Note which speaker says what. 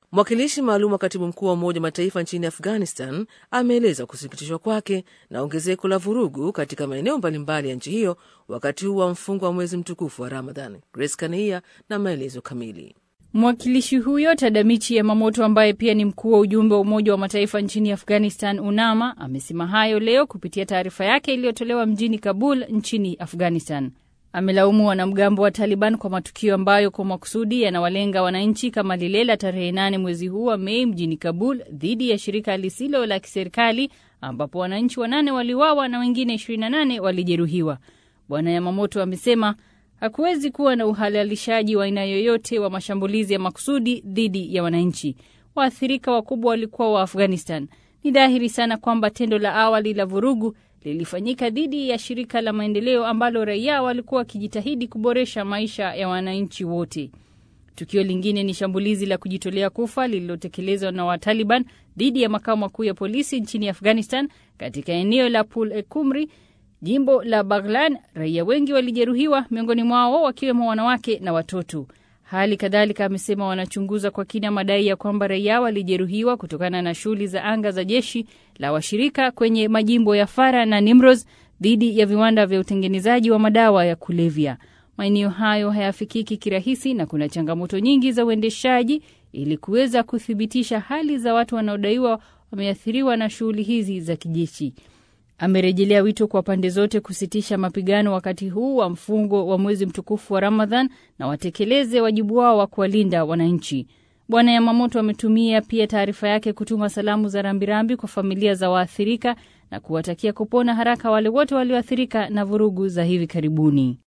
Speaker 1: Mwakilishi maalum wa katibu mkuu wa Umoja wa Mataifa nchini Afghanistan ameeleza kusikitishwa kwake na ongezeko la vurugu katika maeneo mbalimbali ya nchi hiyo wakati huu wa mfungo wa mwezi mtukufu wa Ramadhan. Grace Kania na maelezo kamili.
Speaker 2: Mwakilishi huyo Tadamichi Yamamoto, ambaye pia ni mkuu wa ujumbe wa Umoja wa Mataifa nchini Afghanistan, UNAMA, amesema hayo leo kupitia taarifa yake iliyotolewa mjini Kabul nchini Afghanistan. Amelaumu wanamgambo wa Taliban kwa matukio ambayo kwa makusudi yanawalenga wananchi kama lile la tarehe nane mwezi huu wa Mei mjini Kabul dhidi ya shirika lisilo la kiserikali ambapo wananchi wanane waliuawa na wengine 28 walijeruhiwa. Bwana Yamamoto amesema hakuwezi kuwa na uhalalishaji wa aina yoyote wa mashambulizi ya makusudi dhidi ya wananchi. Waathirika wakubwa walikuwa wa Afghanistan. Ni dhahiri sana kwamba tendo la awali la vurugu lilifanyika dhidi ya shirika la maendeleo ambalo raia walikuwa wakijitahidi kuboresha maisha ya wananchi wote. Tukio lingine ni shambulizi la kujitolea kufa lililotekelezwa na Wataliban dhidi ya makao makuu ya polisi nchini Afghanistan katika eneo la Pul e Kumri, jimbo la Baghlan. Raia wengi walijeruhiwa, miongoni mwao wakiwemo wanawake na watoto. Hali kadhalika amesema wanachunguza kwa kina madai ya kwamba raia walijeruhiwa kutokana na shughuli za anga za jeshi la washirika kwenye majimbo ya Fara na Nimroz dhidi ya viwanda vya utengenezaji wa madawa ya kulevya. Maeneo hayo hayafikiki kirahisi na kuna changamoto nyingi za uendeshaji ili kuweza kuthibitisha hali za watu wanaodaiwa wameathiriwa na shughuli hizi za kijeshi. Amerejelea wito kwa pande zote kusitisha mapigano wakati huu wa mfungo wa mwezi mtukufu wa Ramadhan na watekeleze wajibu wao wa kuwalinda wananchi. Bwana Yamamoto ametumia pia taarifa yake kutuma salamu za rambirambi kwa familia za waathirika na kuwatakia kupona haraka wale wote walioathirika na vurugu za hivi karibuni.